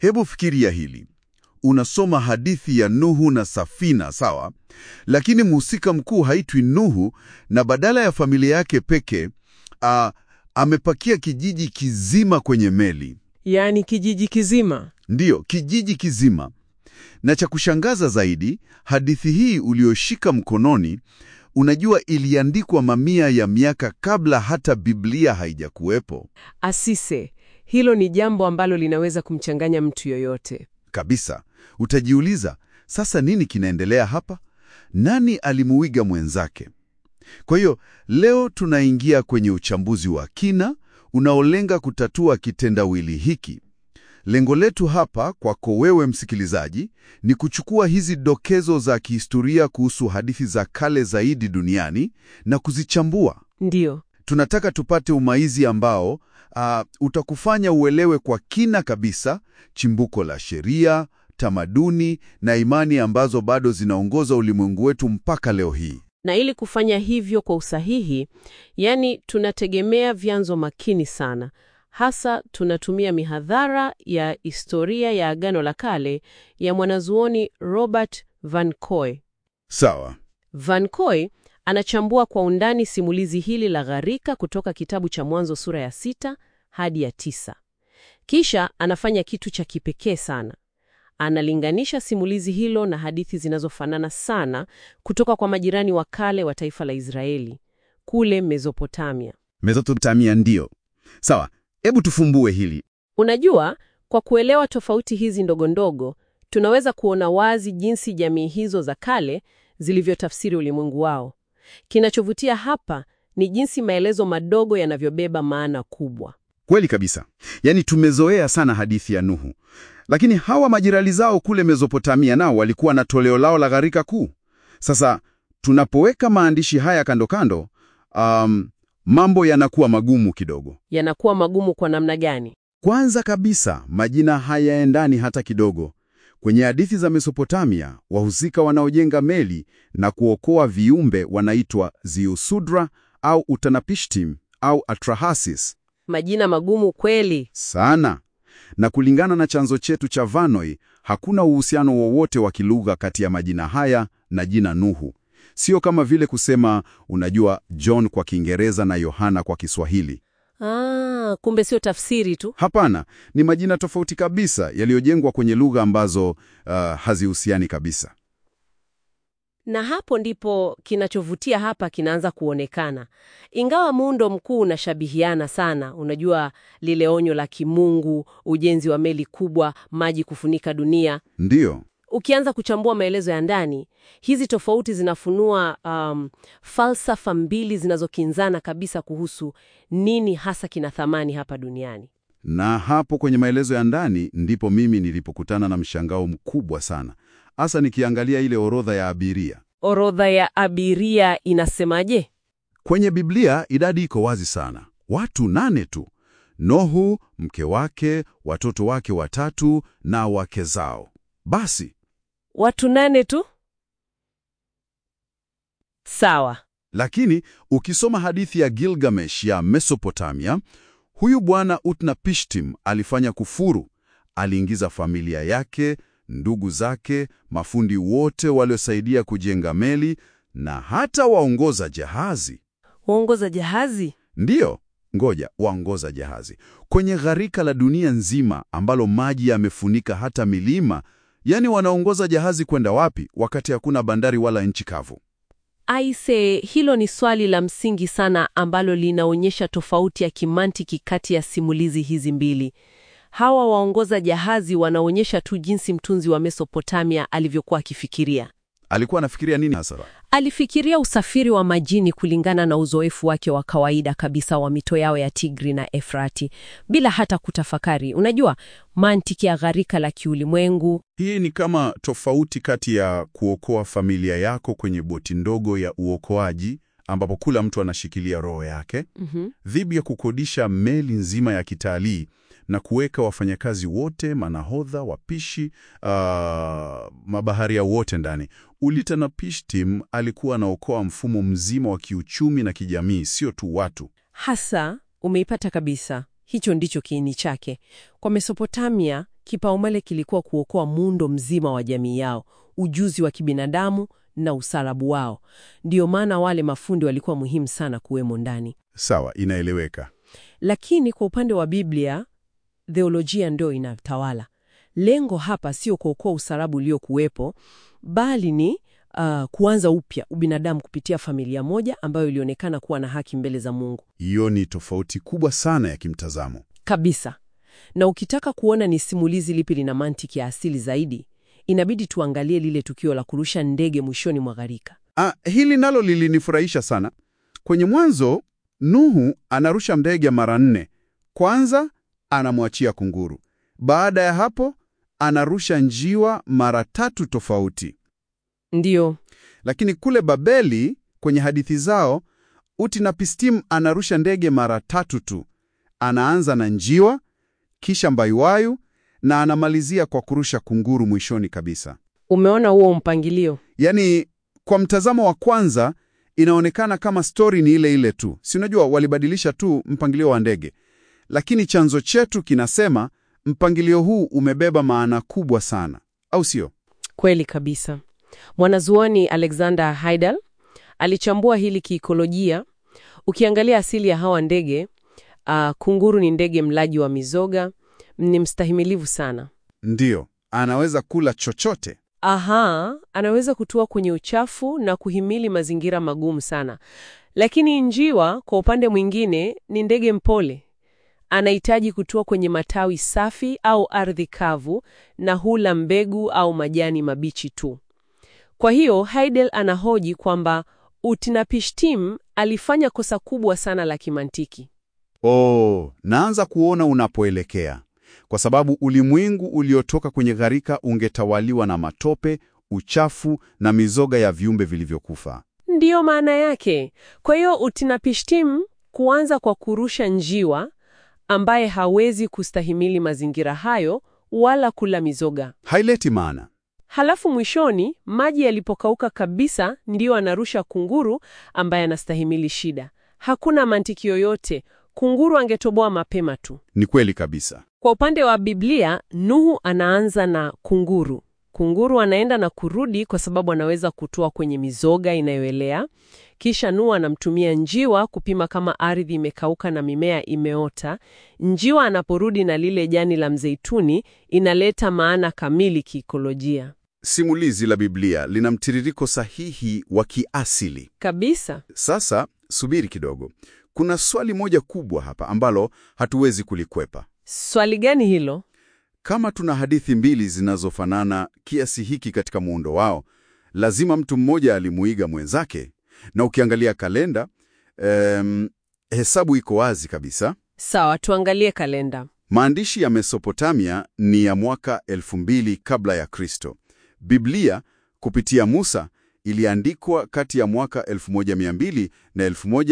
Hebu fikiria hili. Unasoma hadithi ya Nuhu na safina, sawa? Lakini mhusika mkuu haitwi Nuhu na badala ya familia yake peke, a, amepakia kijiji kizima kwenye meli. Yaani kijiji kizima. Ndiyo, kijiji kizima. Na cha kushangaza zaidi, hadithi hii ulioshika mkononi, unajua iliandikwa mamia ya miaka kabla hata Biblia haijakuwepo. Asise, hilo ni jambo ambalo linaweza kumchanganya mtu yoyote. Kabisa. Utajiuliza, sasa nini kinaendelea hapa? Nani alimuiga mwenzake? Kwa hiyo leo tunaingia kwenye uchambuzi wa kina unaolenga kutatua kitendawili hiki. Lengo letu hapa kwako wewe msikilizaji ni kuchukua hizi dokezo za kihistoria kuhusu hadithi za kale zaidi duniani na kuzichambua. Ndiyo. Tunataka tupate umaizi ambao ah, utakufanya uelewe kwa kina kabisa chimbuko la sheria, tamaduni na imani ambazo bado zinaongoza ulimwengu wetu mpaka leo hii. Na ili kufanya hivyo kwa usahihi, yani tunategemea vyanzo makini sana. Hasa tunatumia mihadhara ya historia ya Agano la Kale ya mwanazuoni Robert Van Coy. Sawa. Van Coy anachambua kwa undani simulizi hili la gharika kutoka kitabu cha Mwanzo sura ya sita hadi ya tisa. Kisha anafanya kitu cha kipekee sana. Analinganisha simulizi hilo na hadithi zinazofanana sana kutoka kwa majirani wa kale wa taifa la Israeli kule Mesopotamia. Mesopotamia ndio. Sawa. Hebu tufumbue hili. Unajua, kwa kuelewa tofauti hizi ndogo ndogo, tunaweza kuona wazi jinsi jamii hizo za kale zilivyotafsiri ulimwengu wao. Kinachovutia hapa ni jinsi maelezo madogo yanavyobeba maana kubwa. Kweli kabisa. Yaani tumezoea sana hadithi ya Nuhu. Lakini hawa majirani zao kule Mesopotamia nao walikuwa na toleo lao la gharika kuu. Sasa tunapoweka maandishi haya kando kando, um, mambo yanakuwa magumu kidogo. Yanakuwa magumu kwa namna gani? Kwanza kabisa, majina hayaendani hata kidogo. Kwenye hadithi za Mesopotamia, wahusika wanaojenga meli na kuokoa viumbe wanaitwa Ziusudra au Utanapishtim au Atrahasis. Majina magumu kweli. Sana. Na kulingana na chanzo chetu cha Vanoi, hakuna uhusiano wowote wa kilugha kati ya majina haya na jina Nuhu. Sio kama vile kusema unajua John kwa Kiingereza na Yohana kwa Kiswahili. Ah, kumbe sio tafsiri tu. Hapana, ni majina tofauti kabisa yaliyojengwa kwenye lugha ambazo uh, hazihusiani kabisa. Na hapo ndipo kinachovutia hapa kinaanza kuonekana. Ingawa muundo mkuu unashabihiana sana, unajua lile onyo la kimungu, ujenzi wa meli kubwa, maji kufunika dunia. Ndiyo, Ukianza kuchambua maelezo ya ndani, hizi tofauti zinafunua um, falsafa mbili zinazokinzana kabisa kuhusu nini hasa kina thamani hapa duniani. na hapo kwenye maelezo ya ndani ndipo mimi nilipokutana na mshangao mkubwa sana, hasa nikiangalia ile orodha ya abiria. Orodha ya abiria inasemaje? Kwenye Biblia idadi iko wazi sana, watu nane tu: Nohu, mke wake, watoto wake watatu na wake zao. Basi Watu nane tu? Sawa. Lakini ukisoma hadithi ya Gilgamesh ya Mesopotamia, huyu bwana Utnapishtim alifanya kufuru. Aliingiza familia yake, ndugu zake, mafundi wote waliosaidia kujenga meli na hata waongoza jahazi. Waongoza jahazi? Ndiyo, ngoja, waongoza jahazi kwenye gharika la dunia nzima ambalo maji yamefunika hata milima. Yaani wanaongoza jahazi kwenda wapi wakati hakuna bandari wala nchi kavu? Aise, hilo ni swali la msingi sana ambalo linaonyesha tofauti ya kimantiki kati ya simulizi hizi mbili. Hawa waongoza jahazi wanaonyesha tu jinsi mtunzi wa Mesopotamia alivyokuwa akifikiria. Alikuwa anafikiria nini hasa? Alifikiria usafiri wa majini kulingana na uzoefu wake wa kawaida kabisa wa mito yao ya Tigri na Efrati, bila hata kutafakari, unajua, mantiki ya gharika la kiulimwengu. Hii ni kama tofauti kati ya kuokoa familia yako kwenye boti ndogo ya uokoaji ambapo kila mtu anashikilia roho yake, Mhm. dhidi ya kukodisha meli nzima ya kitalii na kuweka wafanyakazi wote, manahodha, wapishi, ah, mabaharia wote ndani. Utanapishtim alikuwa anaokoa mfumo mzima wa kiuchumi na kijamii, sio tu watu. Hasa umeipata kabisa. Hicho ndicho kiini chake. Kwa Mesopotamia, kipaumbele kilikuwa kuokoa muundo mzima wa jamii yao, ujuzi wa kibinadamu na usalabu wao. Ndiyo maana wale mafundi walikuwa muhimu sana kuwemo ndani. Sawa, inaeleweka. Lakini kwa upande wa Biblia, theolojia ndio inatawala. Lengo hapa sio kuokoa usalabu uliokuwepo, bali ni uh, kuanza upya ubinadamu kupitia familia moja ambayo ilionekana kuwa na haki mbele za Mungu Hiyo ni tofauti kubwa sana ya kimtazamo. kabisa. Na ukitaka kuona ni simulizi lipi lina mantiki ya asili zaidi, inabidi tuangalie lile tukio la kurusha ndege mwishoni mwa gharika. Ah, hili nalo lilinifurahisha sana. Kwenye Mwanzo, Nuhu anarusha ndege mara nne. Kwanza anamwachia kunguru. Baada ya hapo anarusha njiwa mara tatu tofauti. Ndiyo, Lakini kule Babeli kwenye hadithi zao, Utnapishtim anarusha ndege mara tatu tu. Anaanza na njiwa, kisha mbayuwayu na anamalizia kwa kurusha kunguru mwishoni kabisa. umeona huo mpangilio? Yaani, kwa mtazamo wa kwanza inaonekana kama stori ni ile ile tu, si unajua, walibadilisha tu mpangilio wa ndege, lakini chanzo chetu kinasema mpangilio huu umebeba maana kubwa sana, au sio? Kweli kabisa. Mwanazuoni Alexander Heidel alichambua hili kiikolojia. Ukiangalia asili ya hawa ndege, uh, kunguru ni ndege mlaji wa mizoga, ni mstahimilivu sana. Ndiyo, anaweza kula chochote. Aha, anaweza kutua kwenye uchafu na kuhimili mazingira magumu sana. Lakini njiwa kwa upande mwingine ni ndege mpole. Anahitaji kutua kwenye matawi safi au ardhi kavu na hula mbegu au majani mabichi tu. Kwa hiyo Heidel anahoji kwamba Utnapishtim alifanya kosa kubwa sana la kimantiki. Oh, naanza kuona unapoelekea, kwa sababu ulimwengu uliotoka kwenye gharika ungetawaliwa na matope, uchafu na mizoga ya viumbe vilivyokufa. Ndiyo maana yake. Kwa hiyo Utnapishtim kuanza kwa kurusha njiwa ambaye hawezi kustahimili mazingira hayo wala kula mizoga. Haileti maana. Halafu mwishoni maji yalipokauka kabisa, ndiyo anarusha kunguru ambaye anastahimili shida. Hakuna mantiki yoyote. Kunguru angetoboa mapema tu. Ni kweli kabisa. Kwa upande wa Biblia, Nuhu anaanza na kunguru. Kunguru anaenda na kurudi kwa sababu anaweza kutua kwenye mizoga inayoelea. Kisha Nuhu anamtumia njiwa kupima kama ardhi imekauka na mimea imeota. Njiwa anaporudi na lile jani la mzeituni, inaleta maana kamili kiikolojia. Simulizi la Biblia lina mtiririko sahihi wa kiasili. Kabisa. Sasa subiri kidogo, kuna swali moja kubwa hapa ambalo hatuwezi kulikwepa. Swali gani hilo? Kama tuna hadithi mbili zinazofanana kiasi hiki katika muundo wao, lazima mtu mmoja alimuiga mwenzake. Na ukiangalia kalenda, em, hesabu iko wazi kabisa. Sawa, tuangalie kalenda. Maandishi ya Mesopotamia ni ya mwaka 2000 kabla ya Kristo. Biblia kupitia Musa iliandikwa kati ya mwaka 1200 na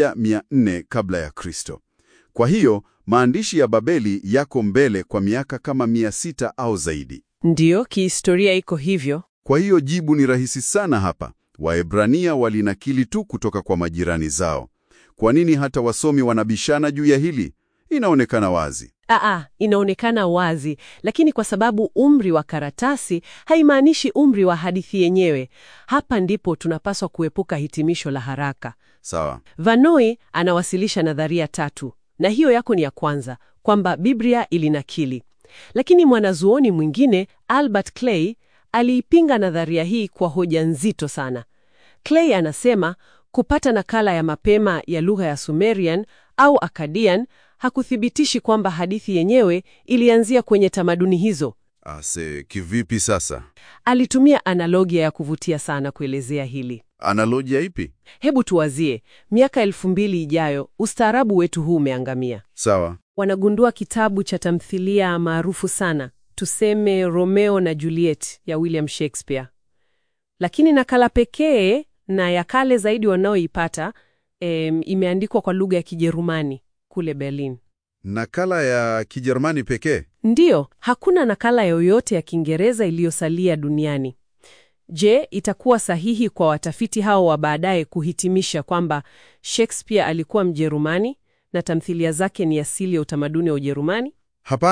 1400 kabla ya Kristo. Kwa hiyo maandishi ya Babeli yako mbele kwa miaka kama 600 au zaidi. Ndiyo, kihistoria iko hivyo. Kwa hiyo jibu ni rahisi sana hapa. Waebrania walinakili tu kutoka kwa majirani zao. Kwa nini hata wasomi wanabishana juu ya hili? Inaonekana wazi. Aa, inaonekana wazi, lakini kwa sababu umri wa karatasi haimaanishi umri wa hadithi yenyewe. Hapa ndipo tunapaswa kuepuka hitimisho la haraka. Sawa. Vanoi anawasilisha nadharia tatu, na hiyo yako ni ya kwanza, kwamba Biblia ilinakili. Lakini mwanazuoni mwingine Albert Clay aliipinga nadharia hii kwa hoja nzito sana. Clay anasema kupata nakala ya mapema ya lugha ya Sumerian au Akkadian hakuthibitishi kwamba hadithi yenyewe ilianzia kwenye tamaduni hizo. Ase, kivipi sasa? Alitumia analogia ya kuvutia sana kuelezea hili. Analojia ipi? Hebu tuwazie, miaka elfu mbili ijayo ustaarabu wetu huu umeangamia. Sawa. Wanagundua kitabu cha tamthilia maarufu sana, tuseme Romeo na Juliet ya William Shakespeare, lakini nakala pekee na ya kale zaidi wanaoipata em, imeandikwa kwa lugha ya Kijerumani kule Berlin. Nakala ya Kijerumani pekee? Ndiyo, hakuna nakala yoyote ya Kiingereza iliyosalia duniani. Je, itakuwa sahihi kwa watafiti hao wa baadaye kuhitimisha kwamba Shakespeare alikuwa Mjerumani na tamthilia zake ni asili ya utamaduni wa Ujerumani? Hapana,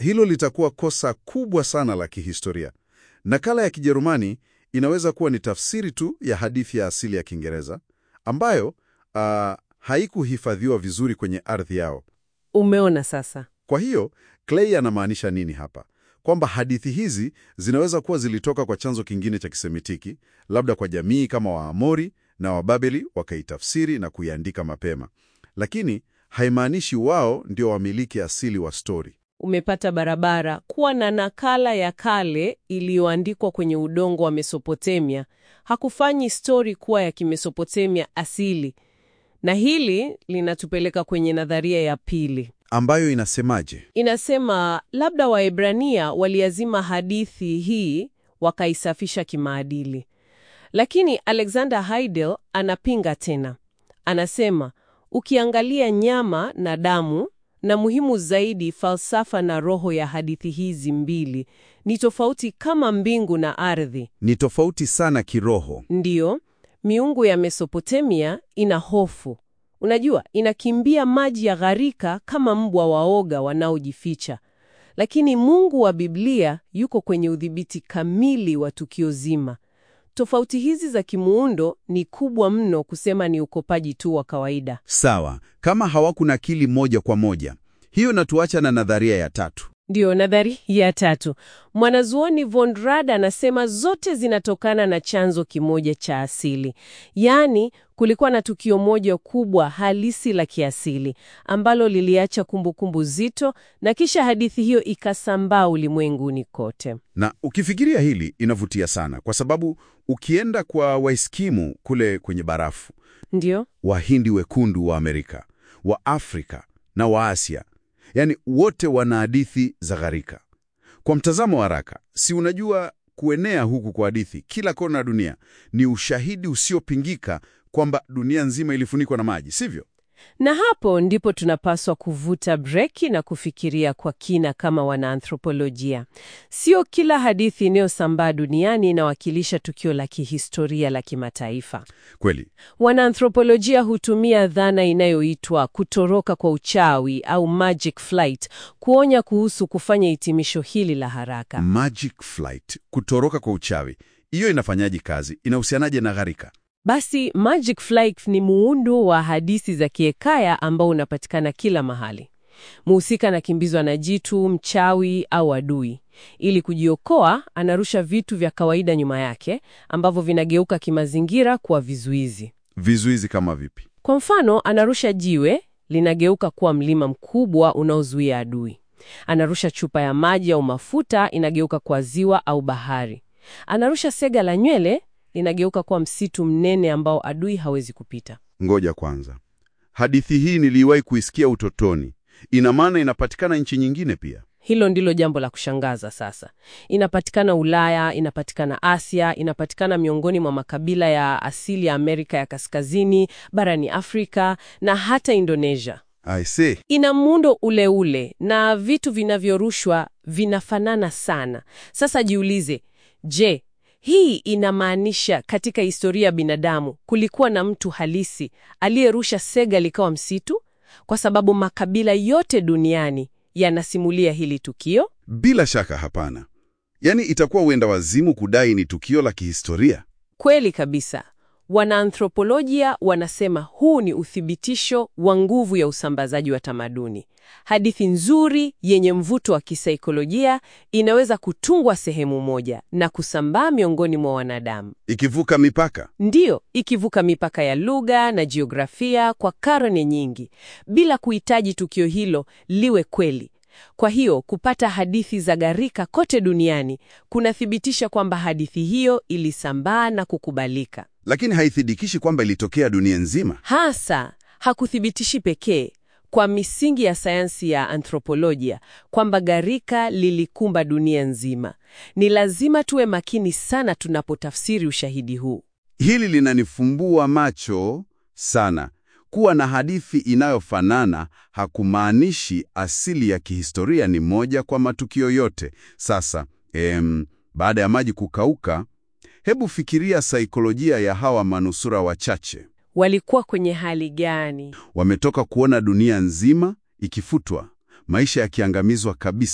hilo litakuwa kosa kubwa sana la kihistoria. Nakala ya Kijerumani inaweza kuwa ni tafsiri tu ya hadithi ya asili ya Kiingereza ambayo ah, haikuhifadhiwa vizuri kwenye ardhi yao. Umeona sasa? Kwa hiyo Clay anamaanisha nini hapa? Kwamba hadithi hizi zinaweza kuwa zilitoka kwa chanzo kingine cha kisemitiki, labda kwa jamii kama Waamori na Wababeli wakaitafsiri na kuiandika mapema, lakini haimaanishi wao ndio wamiliki asili wa stori. Umepata barabara. Kuwa na nakala ya kale iliyoandikwa kwenye udongo wa Mesopotamia hakufanyi stori kuwa ya Kimesopotamia asili. Na hili linatupeleka kwenye nadharia ya pili. Ambayo inasemaje? Inasema labda Waebrania waliazima hadithi hii wakaisafisha kimaadili, lakini Alexander Heidel anapinga tena. Anasema ukiangalia nyama na damu, na muhimu zaidi, falsafa na roho ya hadithi hizi mbili ni tofauti kama mbingu na ardhi. Ni tofauti sana kiroho. Ndiyo, miungu ya Mesopotamia ina hofu. Unajua, inakimbia maji ya gharika kama mbwa waoga wanaojificha. Lakini Mungu wa Biblia yuko kwenye udhibiti kamili wa tukio zima. Tofauti hizi za kimuundo ni kubwa mno kusema ni ukopaji tu wa kawaida. Sawa, kama hawakunakili moja kwa moja. Hiyo natuacha na nadharia ya tatu. Ndiyo, nadhari ya tatu. Mwanazuoni von Rad anasema zote zinatokana na chanzo kimoja cha asili, yaani kulikuwa na tukio moja kubwa halisi la kiasili ambalo liliacha kumbukumbu zito, na kisha hadithi hiyo ikasambaa ulimwenguni kote. Na ukifikiria hili inavutia sana, kwa sababu ukienda kwa Waiskimu kule kwenye barafu, Ndiyo, Wahindi wekundu wa Amerika, wa Afrika na wa Asia, yaani wote wana hadithi za gharika. Kwa mtazamo wa haraka, si unajua kuenea huku kwa hadithi kila kona ya dunia ni ushahidi usiopingika kwamba dunia nzima ilifunikwa na maji, sivyo? na hapo ndipo tunapaswa kuvuta breki na kufikiria kwa kina kama wanaanthropolojia. Sio kila hadithi inayosambaa duniani inawakilisha tukio la kihistoria la kimataifa. Kweli. Wanaanthropolojia hutumia dhana inayoitwa kutoroka kwa uchawi au magic flight kuonya kuhusu kufanya hitimisho hili la haraka. Magic flight, kutoroka kwa uchawi, hiyo inafanyaje kazi? Inahusianaje na gharika? Basi magic flight ni muundo wa hadithi za kiekaya ambao unapatikana kila mahali. Mhusika anakimbizwa na jitu, mchawi au adui. Ili kujiokoa, anarusha vitu vya kawaida nyuma yake ambavyo vinageuka kimazingira kuwa vizuizi. Vizuizi kama vipi? Kwa mfano, anarusha jiwe linageuka kuwa mlima mkubwa unaozuia adui. Anarusha chupa ya maji au mafuta inageuka kuwa ziwa au bahari. Anarusha sega la nywele linageuka kuwa msitu mnene ambao adui hawezi kupita. Ngoja kwanza, hadithi hii niliwahi kuisikia utotoni. Ina maana inapatikana nchi nyingine pia? Hilo ndilo jambo la kushangaza sasa. Inapatikana Ulaya, inapatikana Asia, inapatikana miongoni mwa makabila ya asili ya Amerika ya Kaskazini, barani Afrika na hata Indonesia. I see. Ina muundo ule ule na vitu vinavyorushwa vinafanana sana. Sasa jiulize, je, hii inamaanisha katika historia ya binadamu kulikuwa na mtu halisi aliyerusha sega likawa msitu? Kwa sababu makabila yote duniani yanasimulia hili tukio. Bila shaka hapana. Yaani itakuwa uenda wazimu kudai ni tukio la kihistoria. Kweli kabisa. Wanaanthropolojia wanasema huu ni uthibitisho wa nguvu ya usambazaji wa tamaduni. Hadithi nzuri yenye mvuto wa kisaikolojia inaweza kutungwa sehemu moja na kusambaa miongoni mwa wanadamu. Ikivuka mipaka. Ndiyo, ikivuka mipaka ya lugha na jiografia kwa karne nyingi, bila kuhitaji tukio hilo liwe kweli. Kwa hiyo kupata hadithi za gharika kote duniani kunathibitisha kwamba hadithi hiyo ilisambaa na kukubalika. Lakini haithibikishi kwamba ilitokea dunia nzima. Hasa hakuthibitishi pekee kwa misingi ya sayansi ya anthropolojia kwamba gharika lilikumba dunia nzima. Ni lazima tuwe makini sana tunapotafsiri ushahidi huu. Hili linanifumbua macho sana. Kuwa na hadithi inayofanana hakumaanishi asili ya kihistoria ni moja kwa matukio yote. Sasa em, baada ya maji kukauka, hebu fikiria saikolojia ya hawa manusura wachache. Walikuwa kwenye hali gani? Wametoka kuona dunia nzima ikifutwa, maisha yakiangamizwa kabisa,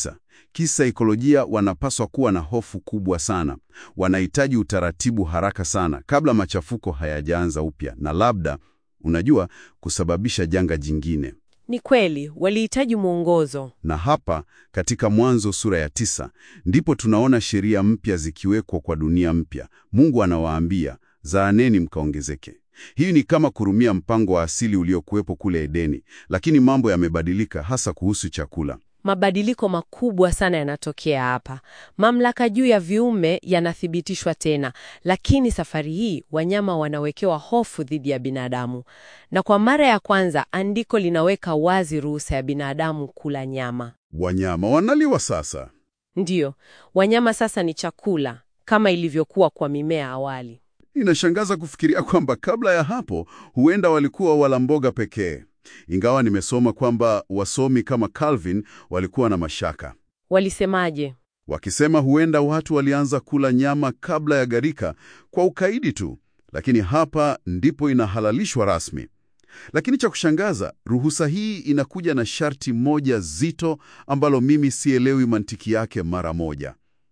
kisaikolojia wanapaswa kuwa na hofu kubwa sana. Wanahitaji utaratibu haraka sana kabla machafuko hayajaanza upya na labda, unajua, kusababisha janga jingine. Ni kweli walihitaji mwongozo. Na hapa katika Mwanzo sura ya tisa ndipo tunaona sheria mpya zikiwekwa kwa dunia mpya. Mungu anawaambia, zaaneni mkaongezeke. Hii ni kama kurumia mpango wa asili uliokuwepo kule Edeni, lakini mambo yamebadilika, hasa kuhusu chakula. Mabadiliko makubwa sana yanatokea hapa. Mamlaka juu ya viumbe yanathibitishwa tena, lakini safari hii wanyama wanawekewa hofu dhidi ya binadamu, na kwa mara ya kwanza andiko linaweka wazi ruhusa ya binadamu kula nyama. Wanyama wanaliwa sasa. Ndiyo, wanyama sasa ni chakula kama ilivyokuwa kwa mimea awali. Inashangaza kufikiria kwamba kabla ya hapo huenda walikuwa wala mboga pekee, ingawa nimesoma kwamba wasomi kama Calvin walikuwa na mashaka, Walisemaje? wakisema huenda watu walianza kula nyama kabla ya gharika kwa ukaidi tu, lakini hapa ndipo inahalalishwa rasmi. Lakini cha kushangaza, ruhusa hii inakuja na sharti moja zito ambalo mimi sielewi mantiki yake mara moja: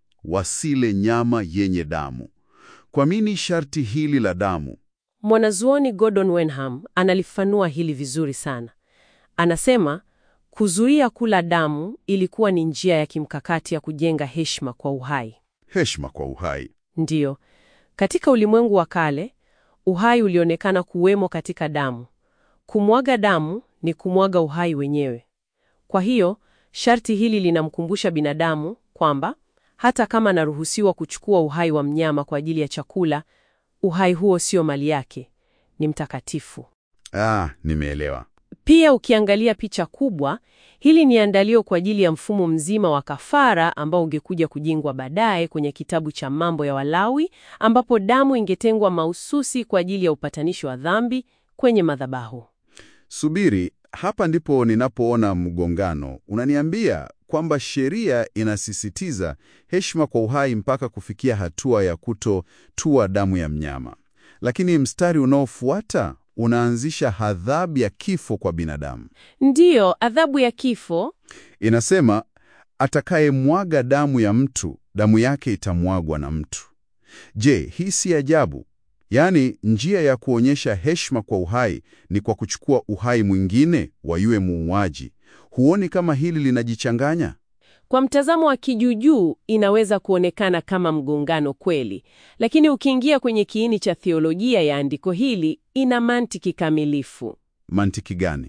wasile nyama yenye damu. Kwa nini sharti hili la damu? Mwanazuoni Gordon Wenham analifanua hili vizuri sana. Anasema kuzuia kula damu ilikuwa ni njia ya kimkakati ya kujenga heshima kwa uhai. Heshima kwa uhai. Ndiyo, katika ulimwengu wa kale uhai ulionekana kuwemo katika damu. Kumwaga damu ni kumwaga uhai wenyewe. Kwa hiyo sharti hili linamkumbusha binadamu kwamba hata kama anaruhusiwa kuchukua uhai wa mnyama kwa ajili ya chakula, uhai huo sio mali yake, ni mtakatifu. Ah, nimeelewa. Pia ukiangalia picha kubwa, hili ni andalio kwa ajili ya mfumo mzima wa kafara ambao ungekuja kujengwa baadaye kwenye kitabu cha Mambo ya Walawi, ambapo damu ingetengwa mahususi kwa ajili ya upatanisho wa dhambi kwenye madhabahu. Subiri, hapa ndipo ninapoona mgongano. Unaniambia kwamba sheria inasisitiza heshima kwa uhai mpaka kufikia hatua ya kutotua damu ya mnyama, lakini mstari unaofuata unaanzisha adhabu ya kifo kwa binadamu. Ndiyo, adhabu ya kifo. Inasema atakayemwaga damu ya mtu, damu yake itamwagwa na mtu. Je, hii si ajabu? Yaani, njia ya kuonyesha heshima kwa uhai ni kwa kuchukua uhai mwingine wa yule muuaji. Huoni kama hili linajichanganya? Kwa mtazamo wa kijuujuu inaweza kuonekana kama mgongano kweli, lakini ukiingia kwenye kiini cha theolojia ya andiko hili ina mantiki kamilifu. Mantiki gani?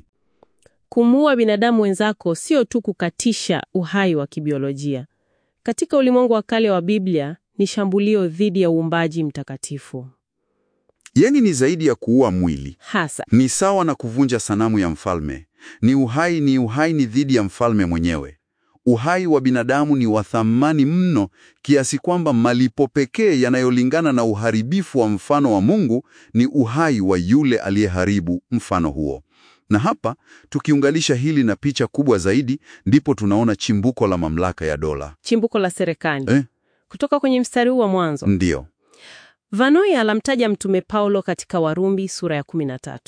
Kumuua binadamu wenzako sio tu kukatisha uhai wa kibiolojia. Katika ulimwengu wa kale wa Biblia ni shambulio dhidi ya uumbaji mtakatifu. Yaani ni zaidi ya kuua mwili, Hasa ni sawa na kuvunja sanamu ya mfalme. Ni uhai, ni uhai ni dhidi ya mfalme mwenyewe. Uhai wa binadamu ni wa thamani mno kiasi kwamba malipo pekee yanayolingana na uharibifu wa mfano wa Mungu ni uhai wa yule aliyeharibu mfano huo. Na hapa tukiunganisha hili na picha kubwa zaidi, ndipo tunaona chimbuko la mamlaka ya dola. chimbuko la serikali. Eh? Kutoka kwenye mstari huu wa mwanzo, Ndiyo. Vanoi alamtaja Mtume Paulo katika Warumi sura ya 13.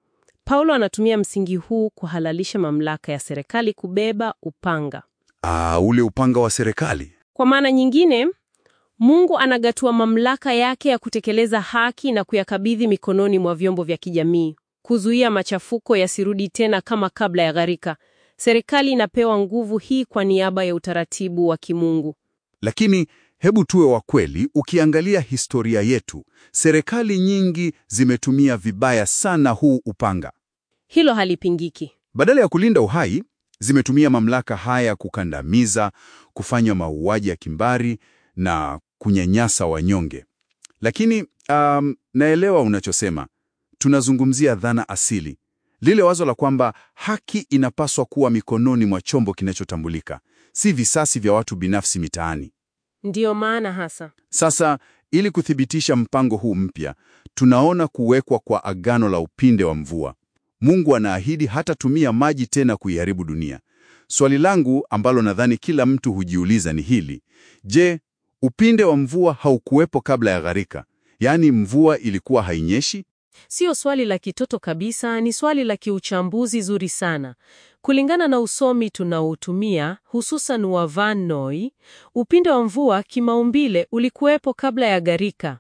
Paulo anatumia msingi huu kuhalalisha mamlaka ya serikali kubeba upanga. Ah, ule upanga wa serikali. Kwa maana nyingine, Mungu anagatua mamlaka yake ya kutekeleza haki na kuyakabidhi mikononi mwa vyombo vya kijamii, kuzuia machafuko yasirudi tena kama kabla ya gharika. Serikali inapewa nguvu hii kwa niaba ya utaratibu wa kimungu. Lakini hebu tuwe wa kweli, ukiangalia historia yetu, serikali nyingi zimetumia vibaya sana huu upanga. Hilo halipingiki. Badala ya kulinda uhai, zimetumia mamlaka haya kukandamiza, kufanya mauaji ya kimbari na kunyanyasa wanyonge. Lakini um, naelewa unachosema. Tunazungumzia dhana asili, lile wazo la kwamba haki inapaswa kuwa mikononi mwa chombo kinachotambulika, si visasi vya watu binafsi mitaani. Ndiyo maana hasa Sasa, ili kuthibitisha mpango huu mpya, tunaona kuwekwa kwa agano la upinde wa mvua. Mungu anaahidi hatatumia maji tena kuiharibu dunia. Swali langu ambalo nadhani kila mtu hujiuliza ni hili: je, upinde wa mvua haukuwepo kabla ya gharika? Yaani mvua ilikuwa hainyeshi? Sio swali la kitoto kabisa, ni swali la kiuchambuzi zuri sana. Kulingana na usomi tunaotumia, hususan wa Van Noy, upinde wa mvua kimaumbile ulikuwepo kabla ya gharika.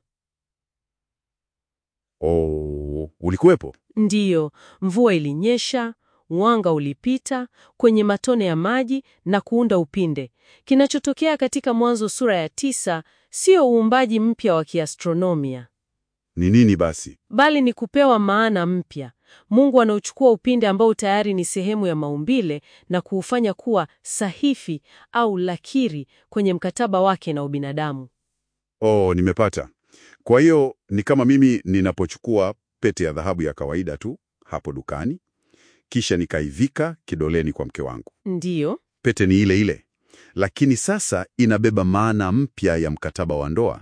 Oh, ulikuwepo? Ndiyo, mvua ilinyesha, mwanga ulipita kwenye matone ya maji na kuunda upinde. Kinachotokea katika Mwanzo sura ya tisa sio uumbaji mpya wa kiastronomia, Ni nini basi? bali ni kupewa maana mpya. Mungu anauchukua upinde ambao tayari ni sehemu ya maumbile na kuufanya kuwa sahifi au lakiri kwenye mkataba wake na ubinadamu. Oh, nimepata. Kwa hiyo ni kama mimi ninapochukua pete ya dhahabu ya kawaida tu hapo dukani, kisha nikaivika kidoleni kwa mke wangu. Ndiyo, Pete ni ile ile, lakini sasa inabeba maana mpya ya mkataba wa ndoa.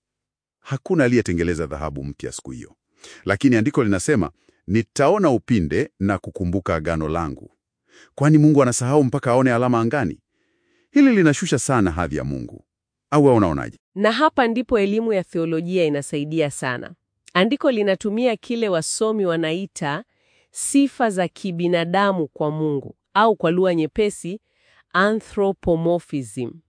Hakuna aliyetengeleza dhahabu mpya siku hiyo, lakini andiko linasema nitaona upinde na kukumbuka agano langu. Kwani Mungu anasahau mpaka aone alama angani? Hili linashusha sana hadhi ya Mungu, au wewe unaonaje? Na hapa ndipo elimu ya theolojia inasaidia sana. Andiko linatumia kile wasomi wanaita sifa za kibinadamu kwa Mungu au kwa lugha nyepesi anthropomorphism.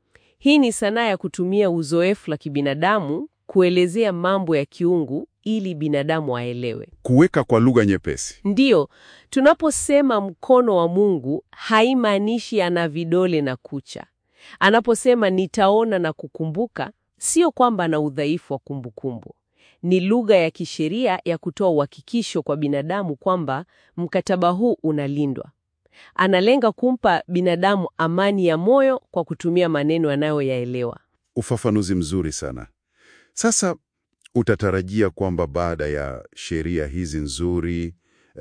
Hii ni sanaa ya kutumia uzoefu la kibinadamu kuelezea mambo ya kiungu ili binadamu aelewe. Kuweka kwa lugha nyepesi. Ndiyo, tunaposema mkono wa Mungu haimaanishi ana vidole na kucha. Anaposema nitaona na kukumbuka, sio kwamba ana udhaifu wa kumbukumbu. Ni lugha ya kisheria ya kutoa uhakikisho kwa binadamu kwamba mkataba huu unalindwa. Analenga kumpa binadamu amani ya moyo kwa kutumia maneno anayoyaelewa. Ufafanuzi mzuri sana. Sasa utatarajia kwamba baada ya sheria hizi nzuri,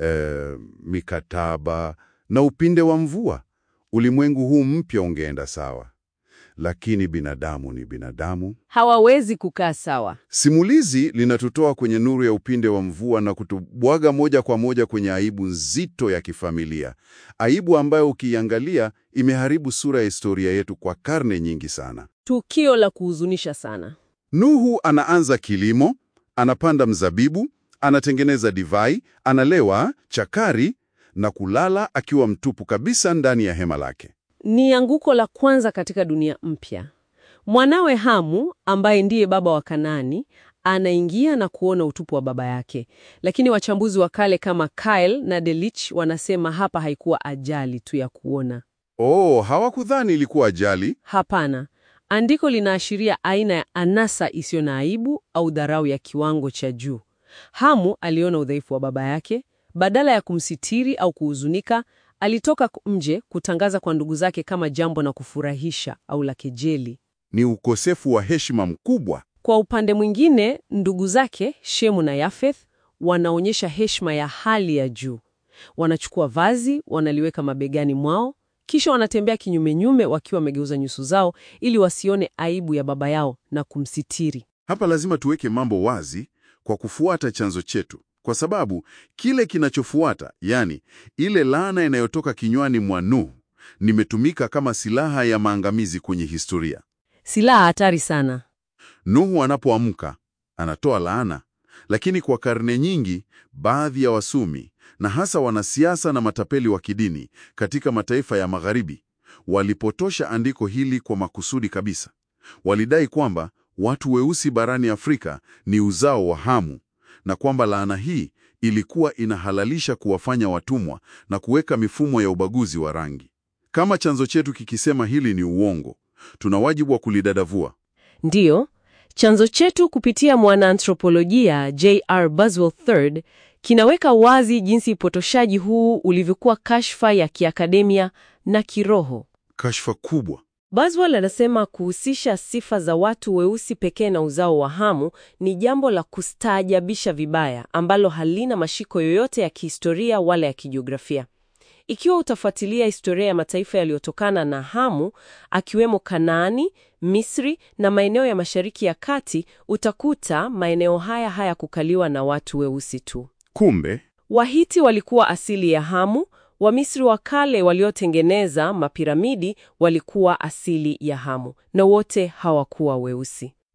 eh, mikataba na upinde wa mvua, ulimwengu huu mpya ungeenda sawa. Lakini binadamu ni binadamu. Hawawezi kukaa sawa. Simulizi linatutoa kwenye nuru ya upinde wa mvua na kutubwaga moja kwa moja kwenye aibu nzito ya kifamilia, aibu ambayo ukiiangalia imeharibu sura ya historia yetu kwa karne nyingi sana. Tukio la kuhuzunisha sana. Nuhu anaanza kilimo, anapanda mzabibu, anatengeneza divai, analewa chakari na kulala akiwa mtupu kabisa ndani ya hema lake. Ni anguko la kwanza katika dunia mpya. Mwanawe Hamu, ambaye ndiye baba wa Kanaani, anaingia na kuona utupu wa baba yake. Lakini wachambuzi wa kale kama Kyle na Delich wanasema hapa haikuwa ajali tu ya kuona. Oh, hawakudhani ilikuwa ajali. Hapana. Andiko linaashiria aina ya anasa isiyo na aibu au dharau ya kiwango cha juu. Hamu aliona udhaifu wa baba yake, badala ya kumsitiri au kuhuzunika, alitoka nje kutangaza kwa ndugu zake kama jambo na kufurahisha au la kejeli. Ni ukosefu wa heshima mkubwa. Kwa upande mwingine, ndugu zake Shemu na Yafeth wanaonyesha heshima ya hali ya juu. Wanachukua vazi, wanaliweka mabegani mwao, kisha wanatembea kinyumenyume wakiwa wamegeuza nyuso zao ili wasione aibu ya baba yao na kumsitiri. Hapa lazima tuweke mambo wazi kwa kufuata chanzo chetu, kwa sababu kile kinachofuata, yani ile laana inayotoka kinywani mwa Nuhu, nimetumika kama silaha ya maangamizi kwenye historia. Silaha hatari sana. Nuhu anapoamka anatoa laana, lakini kwa karne nyingi baadhi ya wasumi na hasa wanasiasa na matapeli wa kidini katika mataifa ya Magharibi walipotosha andiko hili kwa makusudi kabisa. Walidai kwamba watu weusi barani Afrika ni uzao wa Hamu na kwamba laana hii ilikuwa inahalalisha kuwafanya watumwa na kuweka mifumo ya ubaguzi wa rangi. Kama chanzo chetu kikisema hili ni uongo, tuna wajibu wa kulidadavua. Ndiyo, chanzo chetu kupitia mwanaanthropolojia J.R. Boswell III kinaweka wazi jinsi upotoshaji huu ulivyokuwa kashfa ya kiakademia na kiroho. Kashfa kubwa. Boswell anasema kuhusisha sifa za watu weusi pekee na uzao wa Hamu ni jambo la kustaajabisha vibaya ambalo halina mashiko yoyote ya kihistoria wala ya kijiografia. Ikiwa utafuatilia historia ya mataifa yaliyotokana na Hamu, akiwemo Kanaani, Misri na maeneo ya Mashariki ya Kati, utakuta maeneo haya hayakukaliwa na watu weusi tu. Kumbe Wahiti walikuwa asili ya Hamu, Wamisri wa kale waliotengeneza mapiramidi walikuwa asili ya Hamu, na wote hawakuwa weusi.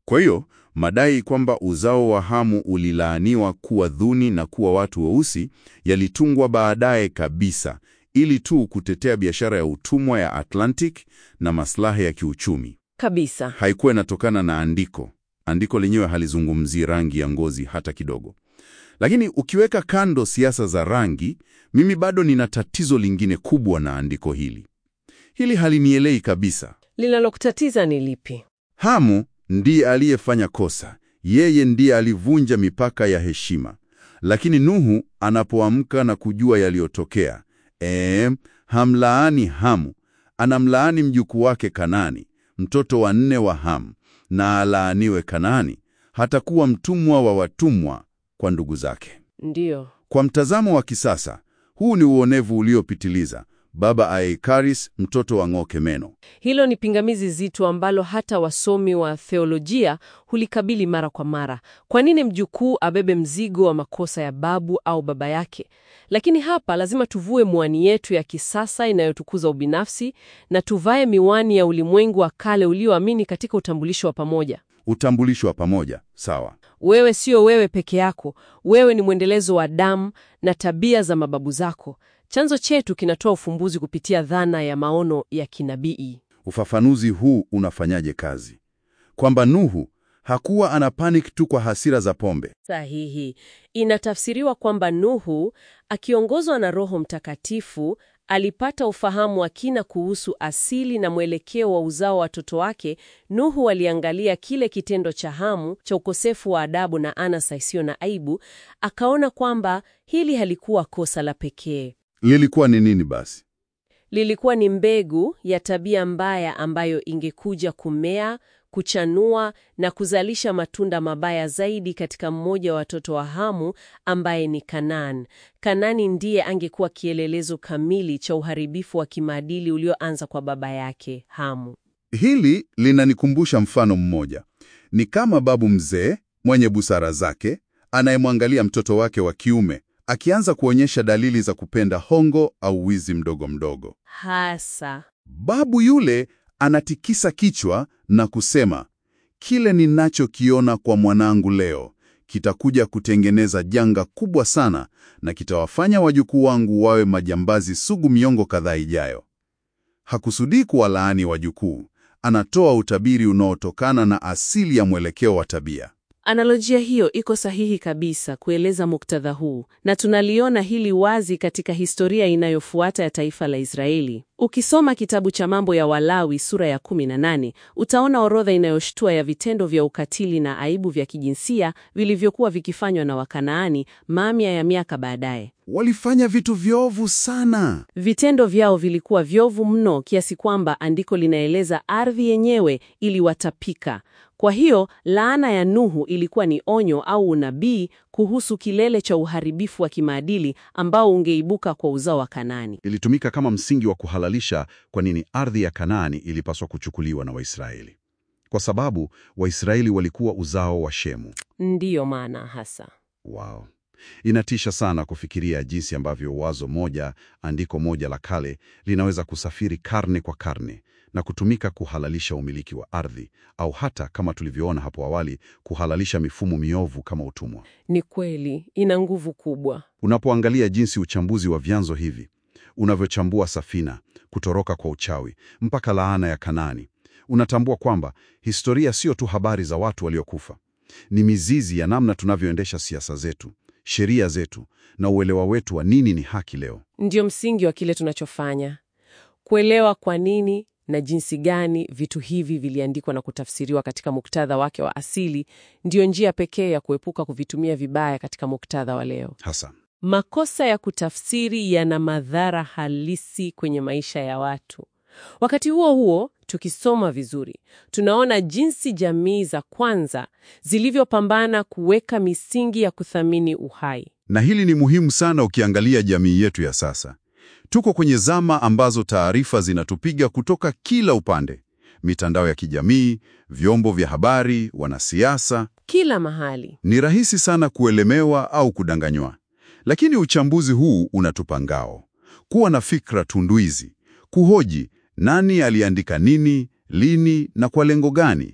Kwa hiyo madai kwamba uzao wa Hamu ulilaaniwa kuwa dhuni na kuwa watu weusi yalitungwa baadaye kabisa ili tu kutetea biashara ya utumwa ya Atlantic na maslahi ya kiuchumi. Kabisa. Haikuwa inatokana na andiko. Andiko lenyewe halizungumzii rangi ya ngozi hata kidogo. Lakini ukiweka kando siasa za rangi, mimi bado nina tatizo lingine kubwa na andiko hili. Hili halinielei kabisa. Linalokutatiza ni lipi? Hamu ndiye aliyefanya kosa, yeye ndiye alivunja mipaka ya heshima. Lakini Nuhu anapoamka na kujua yaliyotokea, ee, hamlaani Hamu, anamlaani mjukuu wake Kanani, mtoto wa nne wa Hamu, na alaaniwe Kanani, hatakuwa mtumwa wa watumwa kwa ndugu zake. Ndiyo. Kwa mtazamo wa kisasa, huu ni uonevu uliopitiliza. Baba Aikaris, mtoto wa ng'oke meno. Hilo ni pingamizi zito ambalo hata wasomi wa theolojia hulikabili mara kwa mara. Kwa nini mjukuu abebe mzigo wa makosa ya babu au baba yake? Lakini hapa lazima tuvue miwani yetu ya kisasa inayotukuza ubinafsi na tuvae miwani ya ulimwengu wa kale ulioamini katika utambulisho wa pamoja. Utambulisho wa pamoja, sawa. Wewe sio wewe peke yako, wewe ni mwendelezo wa damu na tabia za mababu zako. Chanzo chetu kinatoa ufumbuzi kupitia dhana ya maono ya kinabii. Ufafanuzi huu unafanyaje kazi? Kwamba Nuhu hakuwa ana panic tu kwa hasira za pombe. Sahihi. Inatafsiriwa kwamba Nuhu akiongozwa na Roho Mtakatifu alipata ufahamu wa kina kuhusu asili na mwelekeo wa uzao wa watoto wake. Nuhu aliangalia kile kitendo cha Hamu cha ukosefu wa adabu na anasa isiyo na aibu, akaona kwamba hili halikuwa kosa la pekee. Lilikuwa ni nini basi? Lilikuwa ni mbegu ya tabia mbaya ambayo ingekuja kumea, kuchanua na kuzalisha matunda mabaya zaidi katika mmoja wa watoto wa Hamu ambaye ni Kanaan. Kanani ndiye angekuwa kielelezo kamili cha uharibifu wa kimaadili ulioanza kwa baba yake Hamu. Hili linanikumbusha mfano mmoja. Ni kama babu mzee mwenye busara zake anayemwangalia mtoto wake wa kiume akianza kuonyesha dalili za kupenda hongo au wizi mdogo mdogo. Hasa Babu yule anatikisa kichwa na kusema, kile ninachokiona kwa mwanangu leo kitakuja kutengeneza janga kubwa sana na kitawafanya wajukuu wangu wawe majambazi sugu miongo kadhaa ijayo. Hakusudii kuwalaani wajukuu, anatoa utabiri unaotokana na asili ya mwelekeo wa tabia. Analojia hiyo iko sahihi kabisa kueleza muktadha huu, na tunaliona hili wazi katika historia inayofuata ya taifa la Israeli. Ukisoma kitabu cha Mambo ya Walawi sura ya 18, utaona orodha inayoshtua ya vitendo vya ukatili na aibu vya kijinsia vilivyokuwa vikifanywa na Wakanaani mamia ya miaka baadaye. Walifanya vitu viovu sana. Vitendo vyao vilikuwa vyovu mno kiasi kwamba andiko linaeleza ardhi yenyewe iliwatapika. Kwa hiyo laana ya Nuhu ilikuwa ni onyo au unabii kuhusu kilele cha uharibifu wa kimaadili ambao ungeibuka kwa uzao wa Kanaani. Ilitumika kama msingi wa kuhalalisha kwa nini ardhi ya Kanaani ilipaswa kuchukuliwa na Waisraeli, kwa sababu Waisraeli walikuwa uzao wa Shemu. Ndiyo maana hasa Wow. Inatisha sana kufikiria jinsi ambavyo wazo moja, andiko moja la kale linaweza kusafiri karne kwa karne na kutumika kuhalalisha umiliki wa ardhi au hata kama tulivyoona hapo awali, kuhalalisha mifumo miovu kama utumwa. ni kweli, ina nguvu kubwa. Unapoangalia jinsi uchambuzi wa vyanzo hivi unavyochambua safina, kutoroka kwa uchawi mpaka laana ya Kanaani, unatambua kwamba historia sio tu habari za watu waliokufa. Ni mizizi ya namna tunavyoendesha siasa zetu, sheria zetu na uelewa wetu wa nini ni haki leo. Ndiyo msingi wa kile tunachofanya, kuelewa kwa nini na jinsi gani vitu hivi viliandikwa na kutafsiriwa katika muktadha wake wa asili. Ndiyo njia pekee ya kuepuka kuvitumia vibaya katika muktadha wa leo. Hasa Makosa ya kutafsiri yana madhara halisi kwenye maisha ya watu. Wakati huo huo, tukisoma vizuri, tunaona jinsi jamii za kwanza zilivyopambana kuweka misingi ya kuthamini uhai. Na hili ni muhimu sana ukiangalia jamii yetu ya sasa. Tuko kwenye zama ambazo taarifa zinatupiga kutoka kila upande: mitandao ya kijamii, vyombo vya habari, wanasiasa. Kila mahali. Ni rahisi sana kuelemewa au kudanganywa. Lakini uchambuzi huu unatupa ngao: kuwa na fikra tunduizi, kuhoji nani aliandika nini, lini na kwa lengo gani.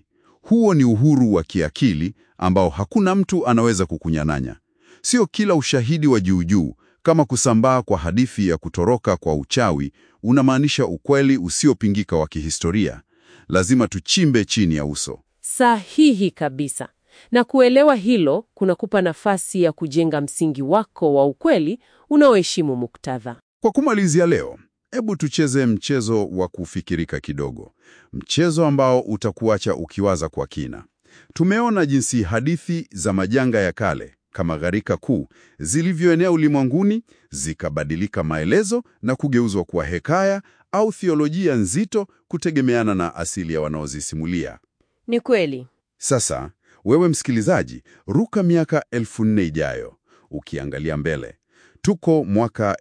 Huo ni uhuru wa kiakili ambao hakuna mtu anaweza kukunyang'anya. Sio kila ushahidi wa juu juu kama kusambaa kwa hadithi ya kutoroka kwa uchawi unamaanisha ukweli usiopingika wa kihistoria. Lazima tuchimbe chini ya uso. Sahihi kabisa. Na kuelewa hilo kunakupa nafasi ya kujenga msingi wako wa ukweli unaoheshimu muktadha. Kwa kumalizia leo, hebu tucheze mchezo wa kufikirika kidogo, mchezo ambao utakuacha ukiwaza kwa kina. Tumeona jinsi hadithi za majanga ya kale kama gharika kuu zilivyoenea ulimwenguni, zikabadilika maelezo na kugeuzwa kuwa hekaya au thiolojia nzito kutegemeana na asili ya wanaozisimulia. Ni kweli. Sasa wewe msikilizaji, ruka miaka elfu nne ijayo ukiangalia mbele. Tuko mwaka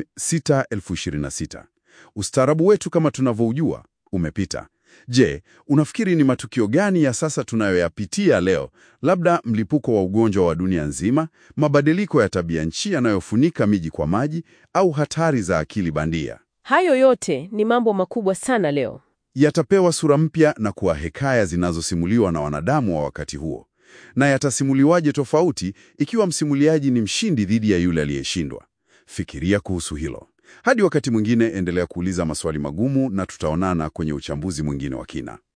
6026. Ustaarabu wetu kama tunavyoujua umepita. Je, unafikiri ni matukio gani ya sasa tunayoyapitia leo? Labda mlipuko wa ugonjwa wa dunia nzima, mabadiliko ya tabia nchi yanayofunika miji kwa maji, au hatari za akili bandia? Hayo yote ni mambo makubwa sana leo. Yatapewa sura mpya na kuwa hekaya zinazosimuliwa na wanadamu wa wakati huo. Na yatasimuliwaje tofauti ikiwa msimuliaji ni mshindi dhidi ya yule aliyeshindwa? Fikiria kuhusu hilo. Hadi wakati mwingine, endelea kuuliza maswali magumu na tutaonana kwenye uchambuzi mwingine wa kina.